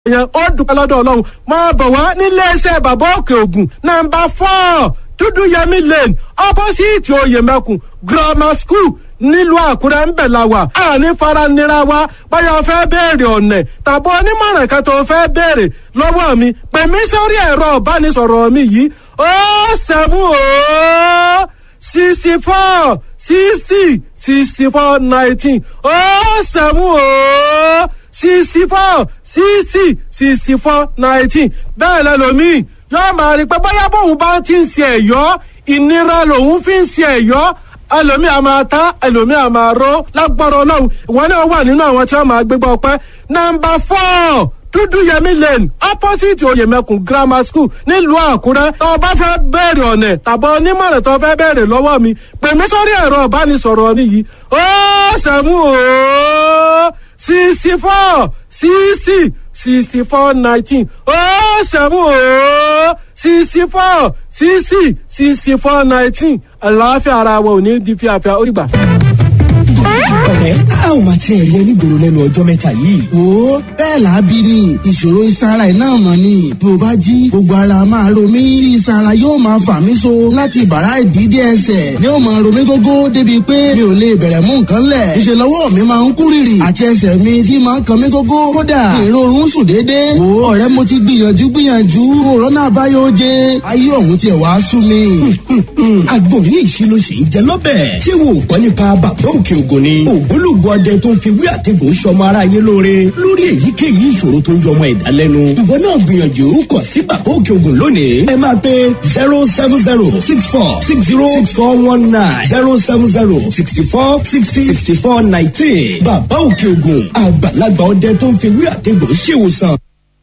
yẹn ó dúpẹ́ lọ́dọ̀ ọlọ́run máa bọ̀ wá nílé iṣẹ́ bàbá òkè ògùn nàmbà fọ́ọ̀ dúdú yẹmí lane opposite oyèmẹkùn grammar school nílùú àkúrẹ́ ń bẹ̀ la wà àní faranira wa báyọ̀ fẹ́ béèrè ọ̀nẹ̀ tàbí onímọ̀ràn kan tó fẹ́ béèrè lọ́wọ́ mi pè mí sórí ẹ̀rọ ìbánisọ̀rọ̀ mi yìí ó seven ó sixty four sixty sixty four nineteen ó seven ó sixty four sixty sixty four nineteen bẹ́ẹ̀ lẹ́lòmíì yóò máa rí i pé bóyá bóun bá ti ń ṣe ẹ̀yọ́ ìnira lòun fi ń ṣe ẹ̀yọ́ ẹlòmíì a máa ta ẹlòmíì a máa ró lágbára ọlọ́run ìwọ náà wà nínú àwọn tí wọ́n máa gbégbá ọpẹ́ nọ́mbà four dúdúyẹmí lane opposite oyèmẹkùn grammar school nílùú àkúrẹ́ tó o bá fẹ́ bẹ̀rẹ̀ ọ̀nẹ̀ tàbí onímọ̀ràn tó o fẹ́ bẹ̀rẹ̀ lọ́wọ́ mi pè mí sórí ẹ̀rọ ìbánisọ̀rọ̀ mi yìí ó sẹ́mu ó sixty four sixty sixty four nineteen ó sẹ́mu ó sixty four sixty sixty four nineteen àlàáfíà ara wa ò ní di fíafíà ó rí gbà ọ̀rẹ́ a ò máa tiẹ̀ rí onígboro lẹ́nu ọjọ́ mẹ́ta yìí. wo bẹ́ẹ̀ làábí ni ìṣòro ìsara iná mọ̀ ni bí o bá jí gbogbo ara máa ro mí tí ìsara yóò máa fà mí so láti bàrá ìdídé ẹsẹ̀ ni ó máa ro mí gógó débi pé mi ò lè bẹ̀rẹ̀ mú nǹkan lẹ̀ ìṣe lọ́wọ́ mi máa ń kú rìrì àti ẹsẹ̀ mi tí máa ń kan mí gógó kódà ìrorun sùn déédéé wo ọ̀rẹ́ mo ti gbìyànjú gbìyànjú òrónà àbáyọ oje ayé ọ̀hún tiẹ̀ wá sú mi. agbóhùn ìṣirò sì ń jẹ lọ́bẹ̀ tí wò ó gbọ́ nípa bàbá òkè ògùn ni ògbólógbò ọdẹ tó ń fi wí àtẹ̀gùn sọmọ aráyé lóore lórí èyíkéyìí ìṣòro tó ń yọmọ ẹ̀dá lẹ́nu. ìwọ náà gbìyànjú kọ sí bàbá òkè ògùn lónìí. ẹ máa pe zero seven zero six four six zero six four one nine zero seven zero sixty four sixty sixty four nineteen. bàbá òkè ògùn àgbàlagbà ọdẹ tó ń fi wí àtẹ̀gùn ṣèwòsàn.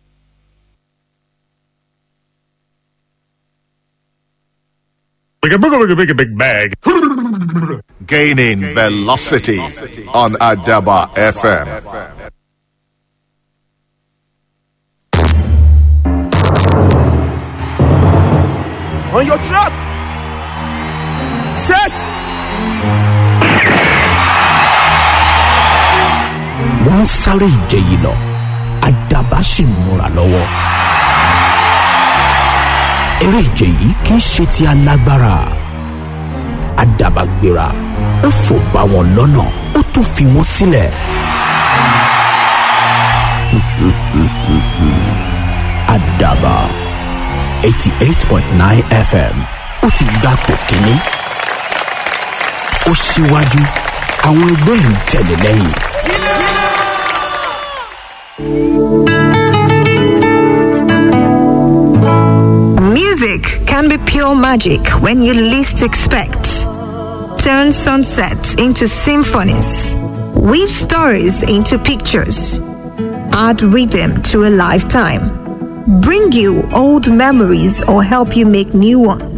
Big a big big big bag. Gaining velocity on Adaba FM. On your trap. Set. wọ́n ń sáré ìje yìí lọ àdàbà sì ń múra lọ́wọ́. eré ìje yìí kì í ṣe ti alágbára àdàbà gbéra ó fò bá wọn lọ́nà ó tún fi wọ́n sílẹ̀. àdàbà eighty eight point nine fm ó ti gbà pò kínní ó síwájú àwọn ẹgbẹ́ ń tẹ̀lé lẹ́yìn. Music can be pure magic when you least expect. Turn sunsets into symphonies. Weave stories into pictures. Add rhythm to a lifetime. Bring you old memories or help you make new ones.